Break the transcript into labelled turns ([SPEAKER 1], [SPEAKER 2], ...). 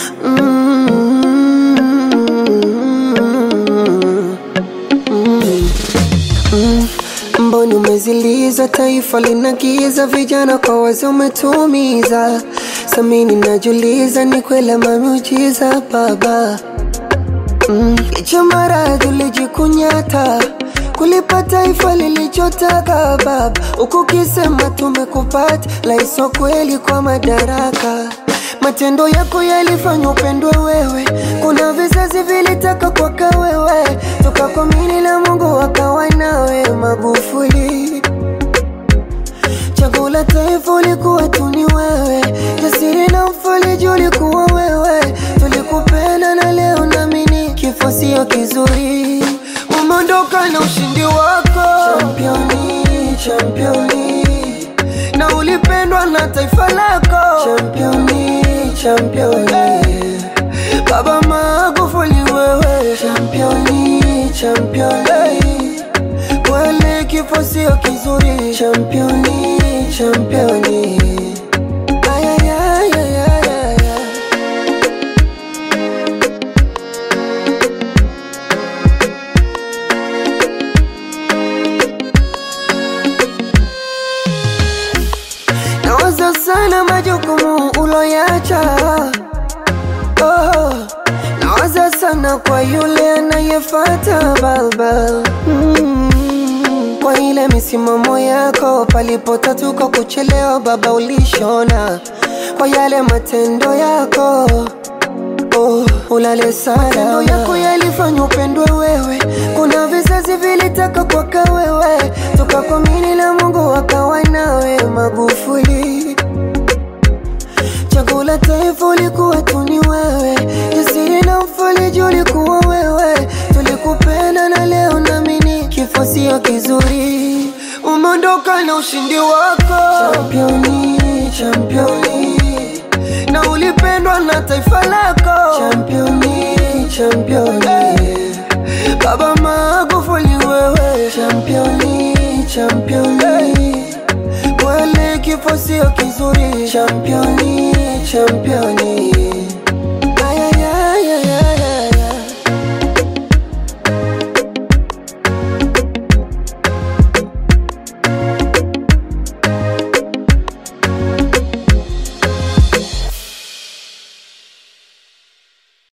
[SPEAKER 1] Mboni umeziliza, taifa linagiza, vijana kwa wazee umetumiza. Samini najuliza, ni kweli mamujiza baba mm. Licha maradhi ulijikunyata kulipa taifa lilichotaka baba, huku kisema tumekupata, laiso kweli kwa madaraka. Matendo yako yalifanya upendwe wewe, kuna vizazi vilitaka kwaka wewe, tukakwamini na Mungu wakawa nawe Magufuli. Chaguo la taifa ulikuwa tu ni wewe, jasiri na mfaliji ulikuwa wewe, tulikupenda na leo naamini kifo sio kizuri. Umeondoka na ushindi wako championi, championi, na ulipendwa na taifa lako championi, championi. Baba Magufuli wewe championi, championi, kweli kifo sio kizuri championi, championi. Ay, ay, ay, ay, ay, ay, ay. Nawaza sana majukumu uloyacha oh, nawaza sana kwa yule anayefata baba mm, kwa ile misimamo yako palipotatuka kuchelewa baba ulishona kwa yale matendo yako oh, ulale sana matendo yako yalifanya upendwe wewe kuna vizazi vilitaka kwaka wewe tukakwamini na Mungu wakawa nawe Magufuli Chaguo la taifa ulikuwa tu ni wewe, jasiri na mfaliji ulikuwa wewe, tulikupenda na leo naamini kifo sio kizuri. Umeondoka na ushindi wako championi, championi, na ulipendwa na taifa lako championi, championi. Baba Magufuli wewe championi, championi kweli kifo sio kizuri championi championi